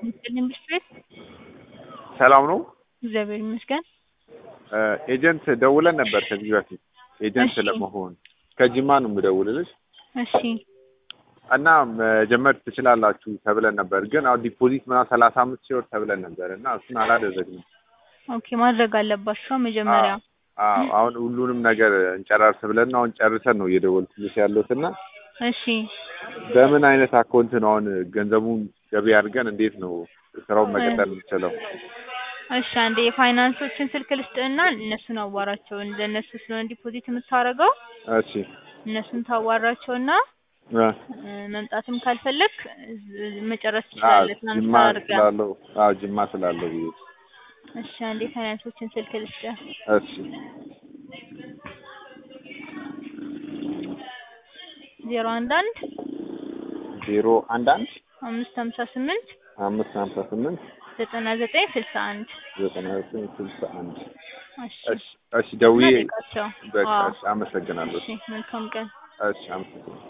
ይመስገን ቤት ሰላም ነው። እግዚአብሔር ይመስገን። ኤጀንት ደውለን ነበር ከዚህ በፊት ኤጀንት እሺ። ለመሆን ከጅማ ነው የምደውልልሽ እሺ እና መጀመር ትችላላችሁ ተብለን ነበር፣ ግን አሁን ዲፖዚት ምናምን ሰላሳ አምስት ሺህ ብር ተብለን ነበር እና እሱን አላደረግንም። ኦኬ ማድረግ አለባቸው መጀመሪያ። አዎ አሁን ሁሉንም ነገር እንጨራርስ ብለን አሁን ጨርሰን ነው እየደወልኩልሽ ያለሁት እና እሺ በምን አይነት አካውንት ነው አሁን ገንዘቡን ገቢ አድርገን እንዴት ነው ስራውን መቀጠል የምንችለው? እሺ አንዴ የፋይናንሶችን ስልክ ልስጥህና እነሱን አዋራቸው። ለእነሱ ስለሆነ ዲፖዚት የምታደርገው እሺ እነሱን ታዋራቸውና እ እ፣ መምጣትም ካልፈለግ መጨረስ አዎ ትችላለህ። ጅማ ትራንስፈር አድርገህ። ስላለው አዎ ጅማ ስላለው ብዬ እሺ አንዴ የፋይናንሶችን ስልክ ልስጥህ። እሺ ዜሮ አንድ አንድ ዜሮ አንድ አንድ አምስት ሀምሳ ስምንት አምስት ሀምሳ ስምንት ዘጠና ዘጠኝ ስልሳ አንድ ዘጠና ዘጠኝ ስልሳ አንድ እሺ እሺ እሺ ደውዬ ጠይቃቸው። በቃ አዎ እሺ አመሰግናለሁ እሺ መልካም ቀን። እሺ አመሰግናለሁ